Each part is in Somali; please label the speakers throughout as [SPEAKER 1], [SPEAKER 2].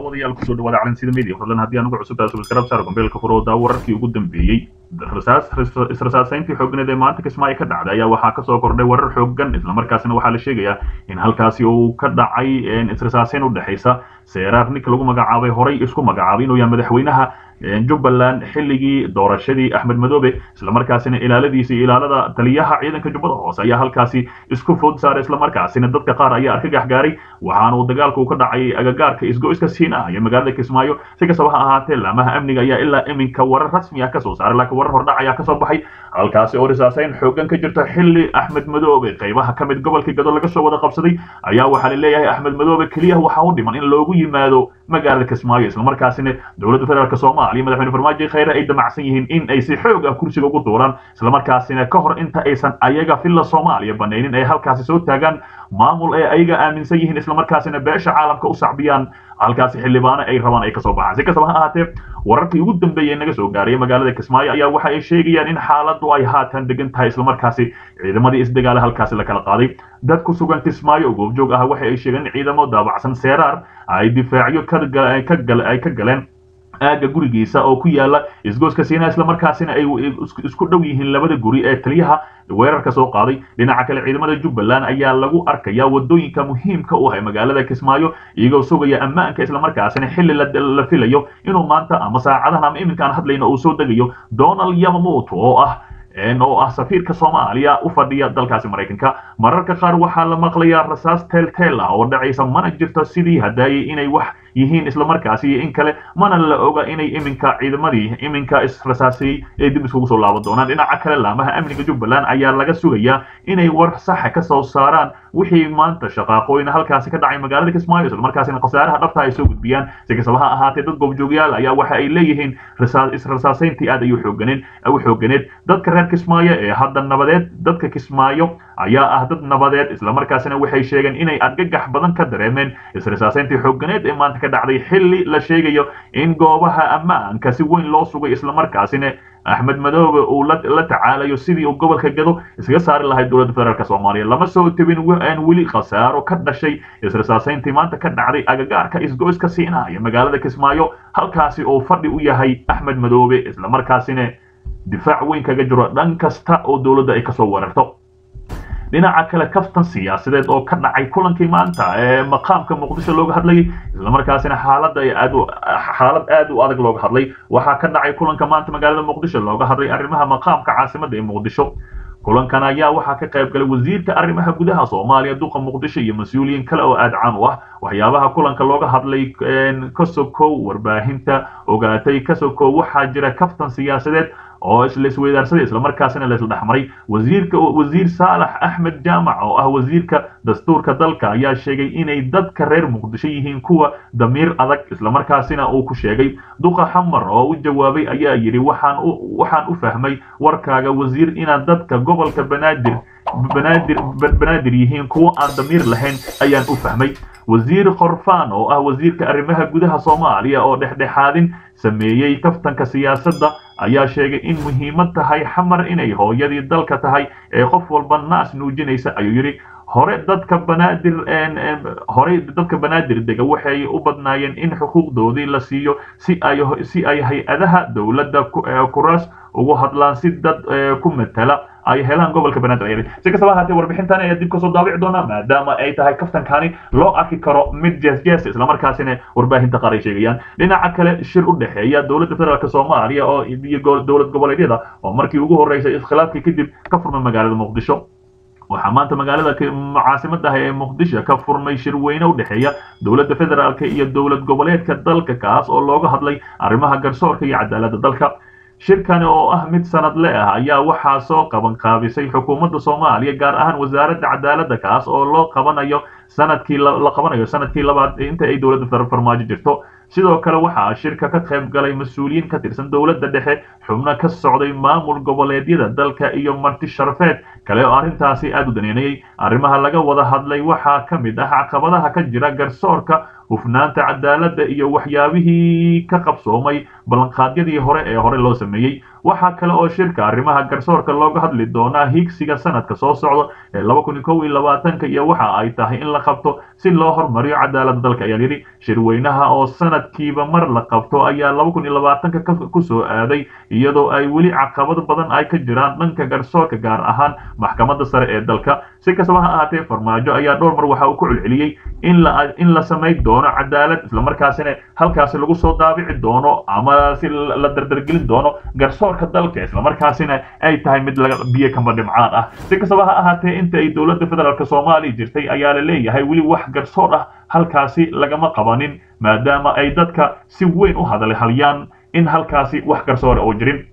[SPEAKER 1] daawadayaal kusoo dhawaada calansida media fadlan haddii aan ugu cusub tahay subscribe saar gombeelka furo daa wararkii ugu dambeeyey rasaas israsaasayntii xoogganeed ee maanta kismaayo ka dhacday ayaa waxaa kasoo kordhay warar xooggan islamarkaasina waxaa la sheegayaa in halkaasi uu ka dhacay israsaasayn u dhexaysa seeraar ninka lagu magacaabay horay isku magacaabay inuu yahay madaxweynaha jubbaland xilligii doorashadii axmed madoobe islamarkaasina ilaaladiisa iyo ilaalada taliyaha ciidanka jubbada hoose ayaa halkaasi isku food saaray islamarkaasina dadka qaar ayaa argagax gaaray waxaana uu dagaalku ka dhacay agagaarka isgo-iska siina iyo magaalada kismaayo si kastaba ha ahaatee laamaha amniga ayaa ilaa iminka warar rasmi ah kasoo saaray laakiin warar hordhac ayaa kasoo baxay halkaasi oo risaasayn xoogan ka jirta xilli axmed madoobe qaybaha ka mid gobolkii gado laga soo wada qabsaday ayaa waxaa la leeyahay axmed madoobe keliya waxaa u dhiman in loogu yimaado magaalada kismaayo islamarkaasina dowladda federaalk soomaaliya madaxweyne farmaajo khayre ay damacsan yihiin in ay si xoog ah kursiga ugu duuraan islamarkaasina ka hor inta aysan ayaga filla soomaaliya banaynin ay halkaasi soo taagaan maamul ee ayaga aaminsan yihiin islamarkaasina beesha caalamka u sacbiyaan halkaasi xildhibaano ay rabaan ay kasoo baxaan si kastaba ha ahaatee wararkii ugu dambeeyey naga soo gaaraya magaalada kismaayo ayaa waxa ay sheegayaan in xaaladdu ay haatan degan tahay islamarkaasi ciidamadii isdagaale halkaasi la kala qaaday dad ku sugan kismaayo oo goobjoog ah waxa ay sheegeen in ciidamo daabacsan seeraar ay difaacyo ay ka galeen aaga gurigiisa oo ku yaala isgooska siina islamarkaasina ay isku dhow yihiin labada guri ee taliyaha weerarka soo qaaday dhinaca kale ciidamada jubbaland ayaa lagu arkaya wadooyinka muhiimka u ah magaalada kismaayo iyagoo sugaya ammaanka islamarkaasina xilli la filayo inuu maanta ama saacadahan ama iminka aan hadlayno uu soo degayo donald yamamoto oo ah oo ah safiirka soomaaliya u fadhiya dalkaasi maraykanka mararka qaar waxaa la maqlayaa rasaas teelteel ah oo dhacaysa mana jirto sidii hadaayay inay wax yihiin islamarkaasi iyo in kale mana la oga inay iminka ciidamadii iminka israsaasiyey ee dib iskugu soo laaban doonaan dhinaca kale laamaha amniga jubbaland ayaa laga sugayaa inay war saxa ka soo saaraan wixii maanta shaqaaqooyin halkaasi ka dhacay magaalada kismaayo islamarkaasina khasaaraha dhabta ay soo gudbiyaan si kastaba ha ahaatee dad goobjoogyaal ayaa waxa ay leeyihiin israsaasayntii aad ayuu xooganeen u xooganeed dadka reer kismaayo ee hadda nabadeed dadka kismaayo ayaa ah dad nabadeed islamarkaasina waxay sheegeen inay argagax badan ka dareemeen israsaasayntii xooganeed ee maanta ka dhacday xilli la sheegayo in goobaha ammaanka si weyn loo sugay islamarkaasina axmed madoobe uu la tacaalayo sidii uu gobolka gado iskaga saari lahay dowladda federaalk soomaaliya lama soo tebin aan weli khasaaro ka dhashay israsaasayntii maanta ka dhacday agagaarka isgo-iska siina iyo magaalada kismaayo halkaasi oo fadhi u yahay axmed madoobe islamarkaasina difaac weyn kaga jiro dhan kasta oo dowladda ay kasoo weerarto dhinaca kale kaftan siyaasadeed oo ka dhacay kulankii maanta ee maqaamka muqdisho looga hadlayay islamarkaasina xaalada aad xaalad aad u adag looga hadlay waxaa ka dhacay kulanka maanta magaalada muqdisho looga hadlay arrimaha maqaamka caasimada ee muqdisho kulankan ayaa waxaa ka qayb galay wasiirka arrimaha gudaha soomaaliya duqa muqdisho iyo mas-uuliyiin kale oo aad caan u ah waxyaabaha kulanka looga hadlay kasokow warbaahinta ogaatay kasokow waxaa jira kaftan siyaasadeed oo isla isweydaarsaday islamarkaasina la isla dhexmaray wasiirka wasiir saalax axmed jaamac oo ah wasiirka dastuurka dalka ayaa sheegay inay dadka reer muqdisho yihiin kuwa damiir adag islamarkaasina uu ku sheegay duqa xamar oo u jawaabay ayaa yidhi waxaan u waxaan u fahmay warkaaga wasiir inaad dadka gobolka banaadir banaadir banaadir yihiin kuwa aan damiir lahayn ayaan u fahmay wasiir khorfaan oo ah wasiirka arrimaha gudaha soomaaliya oo dhexdhexaadin sameeyey kaftanka siyaasadda ayaa sheegay in muhiimad tahay xamar inay hooyadii dalka tahay ee qof walba naas nuujinaysa ayuu yidhi hore dadka banaadir horey dadka banaadir dega waxay u badnaayeen in xuquuqdoodii la siiyo si ay si ay hay-adaha dowladda kuraas ugu hadlaan si dad ku matala ay helaan gobolka banaadir si kastaba ahaatee warbixintan ayaa dib kasoo daabici doonaa maadaama ay tahay kaftankani loo arki karo mid jeesjees islamarkaasina warbaahinta qaar ay sheegayaan dhinaca kale shir u dhexeeya dowladda federaalk soomaaliya oo iyo dowlad goboleedyada oo markii ugu horeysay iskhilaafkii kadib ka furmay magaalada muqdisho waxaa maanta magaalada caasimadaha ee muqdisho ka furmay shir weyne u dhexeeya dowladda federaalk iyo dowlad goboleedka dalka kaas oo looga hadlay arrimaha garsoorka iyo cadaaladda dalka shirkani oo ah mid sanadle ah ayaa waxaa soo qaban qaabisay xukuumadda soomaaliya gaar ahaan wasaaradda cadaaladda kaas oo loo qabanayo sanadkii la qabanayo sanadkii labaad inta ay dowladda farmaajo jirto sidoo kale waxaa shirka ka qayb galay mas-uuliyiin ka tirsan dowladda dhexe xubno ka socday maamul goboleedyada dalka iyo marti sharafeed kale oo arrintaasi aad u daneynayay arrimaha laga wada hadlay waxaa ka mid ah caqabadaha ka jira garsoorka hufnaanta cadaaladda iyo waxyaabihii ka qabsoomay ballanqaadyadii hore ee hore loo sameeyey waxaa kale oo shirka arrimaha garsoorka looga hadli doonaa higsiga sanadka soo socda ee laba kun iyo kow iyo labaatanka iyo waxa ay tahay in la qabto si loo horumariyo cadaaladda dalka ayaa yidhi shirweynaha oo sanadkiiba mar la qabto ayaa laba kun iyo labaatanka kusoo aaday iyadoo ay weli caqabado badan ay ka jiraan dhanka garsoorka gaar ahaan maxkamadda sare ee dalka si kastaba ha ahaatee farmaajo ayaa dhowr mar waxa uu ku celceliyey in la in la samayn doono cadaalad islamarkaasina halkaasi lagu soo daabici doono ama si la dardargelin doono garsoorka dalka islamarkaasina ay tahay mid laga biyo kama dhimcaan ah si kastaba ha ahaatee inta ay dowladda federaalk soomaaliya jirtay ayaa la leeyahay weli wax garsoor ah halkaasi lagama qabanin maadaama ay dadka si weyn u hadal halyaan in halkaasi wax garsoora oo jirin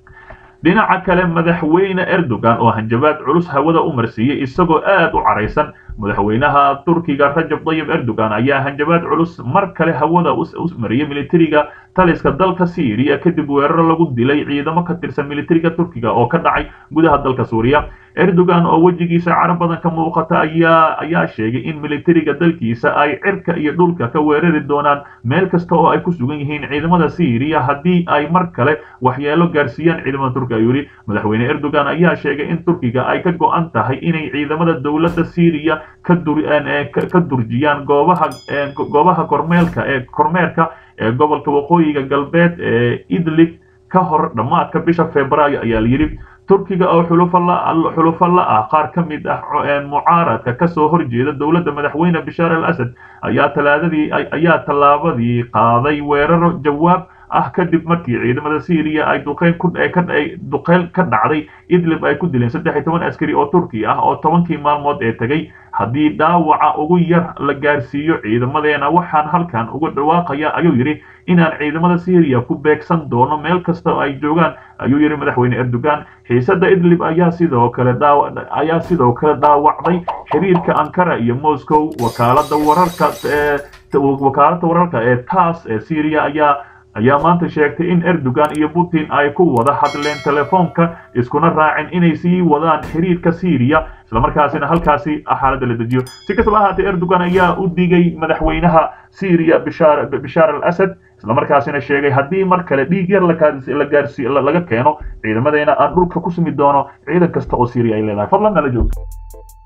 [SPEAKER 1] dhinaca kale madaxweyne erdogan oo hanjabaad culus hawada u marsiiyey isagoo aad u caraysan madaxweynaha turkiga rajab tayyib erdogan ayaa hanjabaad culus mar kale hawada u mariyay militariga taliska dalka syriya kadib weeraro lagu dilay ciidamo ka tirsan militariga turkiga oo ka dhacay gudaha dalka suuriya erdogan oo wejigiisa cara badan ka muuqata ayaa ayaa sheegay in militariga dalkiisa ay cirka iyo dhulka ka weerari doonaan meel kasta oo ay ku sugan yihiin ciidamada syriya haddii ay mar kale waxyeelo gaarsiiyaan ciidamada turkiga ayuu yidhi madaxweyne erdogan ayaa sheegay in turkiga ay ka go-an tahay inay ciidamada dowladda syriya ka dur ka durjiyaan goobaha goobaha kormeelka ee kormeerka ee gobolka waqooyiga galbeed ee idlib ka hor dhammaadka bisha februaayo ayaa la yidhi turkiga oo xulufo la ah qaar ka mid ah mucaaradka kasoo horjeeda dowladda madaxweyne bashaar al asad ayaa talaadadii ayaa tallaabadii qaaday weeraro jawaab ah kadib markii ciidamada syriya ay duqeyn ku duqeyn ka dhacday idlib ay ku dileen saddex iyo toban askari oo turki ah oo tobankii maalmood ee tegay haddii dhaawaca ugu yar la gaarsiiyo ciidamadeena waxaan halkan uga dhawaaqaya ayuu yidhi inaan ciidamada syriya ku beegsan doono meel kasta ay joogaan ayuu yidhi madaxweyne erdogan xiisada idlib ayaa sidoo kale ayaa sidoo kale dhaawacday xiriirka ankara iyo moscow wakaalada wararka wakaalada wararka ee taas ee syriya ayaa ayaa maanta sheegtay in erdogan iyo putin ay ku wada hadleen telefoonka iskuna raacin inay sii wadaan xiriirka syriya islamarkaasina halkaasi xaaladda la dejiyo si kastaba ahaatee erdogan ayaa u digay madaxweynaha syriya bishaar bishaar al asad islamarkaasina sheegay haddii mar kale dhiig yar la gaarsi laga keeno ciidamadeena aan dhulka ku sumi doono ciidan kasta oo syriya ay leedahay fadlan nala joog